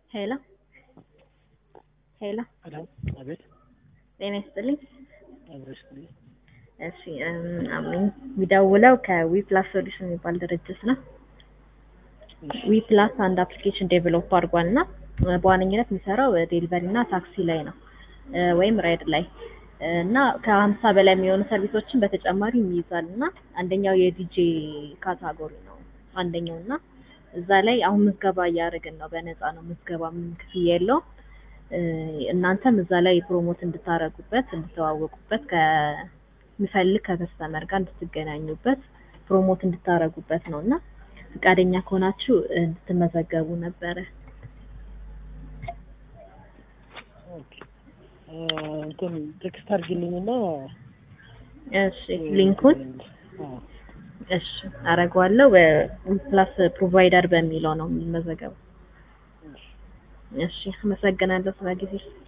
ሄሎ ሄሎ ሄሎ አቤት ጤና ይስጥልኝ። አብረሽ ነኝ። እሺ እም፣ አሜን። የሚደውለው ከዊፕላስ ሶሉሽን የሚባል ድርጅት ነው። እሺ ዊፕላስ አንድ አፕሊኬሽን ዴቨሎፕ አድርጓል እና በዋነኝነት የሚሰራው ዴሊቨሪ እና ታክሲ ላይ ነው እ፣ ወይም ራይድ ላይ እ፣ እና ከሀምሳ በላይ የሚሆኑ ሰርቪሶችን በተጨማሪ ይይዛል እና አንደኛው የዲጄ ካታጎሪ ነው አንደኛው እና እዛ ላይ አሁን ምዝገባ እያደረግን ነው። በነፃ ነው ምዝገባ፣ ምንም ክፍያ የለውም። እ፣ እናንተም እዛ ላይ ፕሮሞት እንድታረጉበት እንድተዋወቁበት ከሚፈልግ ከከስተመር ጋር እንድትገናኙበት ፕሮሞት እንድታረጉበት ነው እና ፈቃደኛ ከሆናችሁ እንድትመዘገቡ ነበረ። ኦኬ እ፣ እንትን ቴክስት አድርጊልኝና እሺ ሊንኩን አዎ እሺ አረገዋለሁ። ፕላስ ፕሮቫይደር በሚለው ነው የሚመዘገበው። እሺ እሺ አመሰግናለሁ ስለ ጊዜ